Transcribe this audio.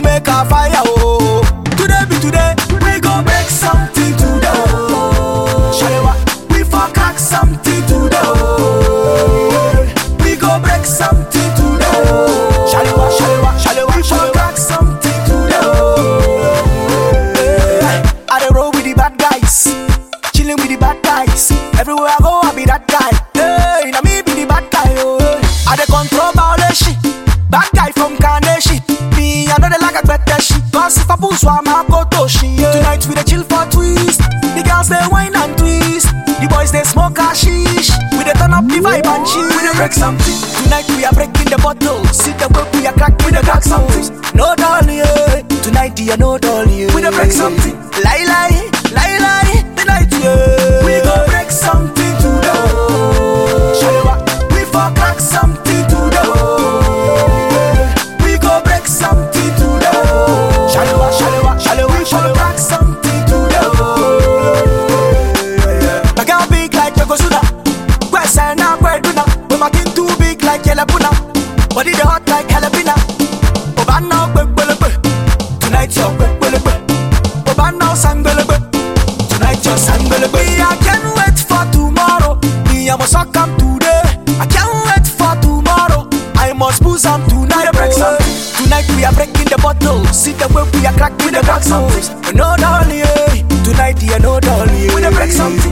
make a fire, oh. Today be today, we go make something today, oh. Shalewa, we for crack something today, oh. We go break something today, oh. Shalewa, shalewa, shalewa, we for crack something today, oh. I dey roll with the bad guys, chilling with the bad guys. Everywhere I go, I be that guy. Hey, now me be the bad guy, oh. I dey control violation, bad guy from Carnation. Me, I know they like a better shit. Cause if I pull so I'm a go to shit. Tonight we dey chill for twist. The girls they wine and twist. The boys they smoke hashish. We dey turn up the vibe and chill. We dey break something. Tonight we are breaking the bottle. See the way we are cracking the crack something. No dolly, yeah. Tonight yeah, no dolly, yeah. We dey break something. Lie lie, lie lie. Tonight yeah. We go break something today. Shalewa, we for crack something today. We go break something today. Shalewa, shalewa, shalewa, we for crack something today. My girl big like Yokozuna. West and now Kweduna. But my king too big like Yelapuna. Body the hot like Jalapina. Obana kwekwelegwe. Tonight your kwekwelegwe. Obana sangbelewe. Tonight your sangbelewe. I can't wait for tomorrow. Me I must suck come today. I can't wait for tomorrow. I must booze am tonight. Break something. Tonight we are breaking the bottle. See the way we are cracking the crack something. No dolly, eh. Tonight yeah, no dolly. We dey break something.